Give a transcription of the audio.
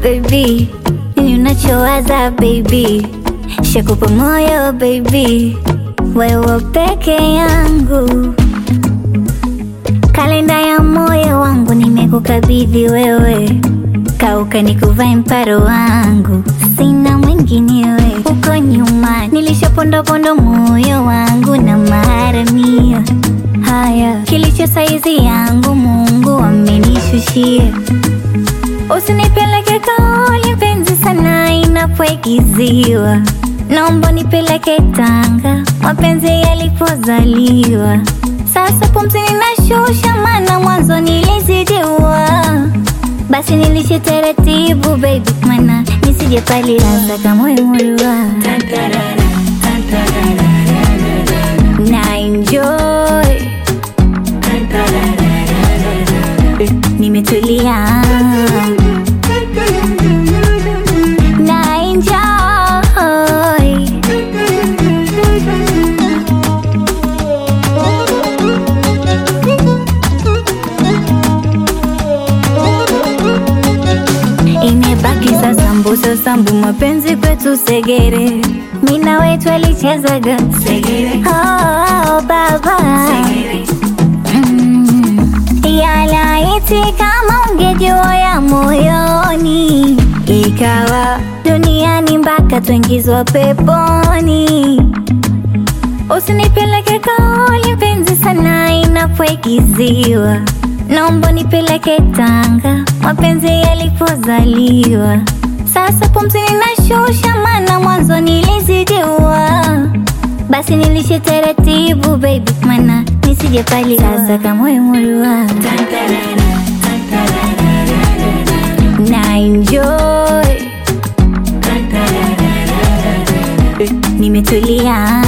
baby, nini unachowaza baby, shakupa moyo baby, wewe peke yangu, kalenda ya moyo wangu nimekukabidhi wewe, kauka nikuvae mparo wangu, sina mwinginewe. Uko nyuma nilishapondopondo moyo wangu na maharamia haya, kilicho saizi yangu Mungu amenishushia. Usinipeleke kaoli mpenzi sana inapoigiziwa, naomba nipeleke Tanga mapenzi yalipozaliwa. Sasa pumzi ninashusha, maana mwanzo nilizidiwa. Basi nilishe taratibu baby, mana nisije palianza kama imurua na enjoy nimetulia na enjoy imebaki sasa mbusa sambu mapenzi kwetu segere mina wetu alichezaga segere oh, baba Mm. yalaiti kama ungejua ya moyoni ikawa duniani mpaka tuingizwa peponi usinipeleke kaoli mpenzi sana inapoigiziwa naomba nipeleke Tanga mapenzi yalipozaliwa. Sasa pumzi ninashusha, maana mwanzo nilizidiwa. Basi nilishe taratibu baby, mana nisije pali sasa kama imurua na enjoy nimetulia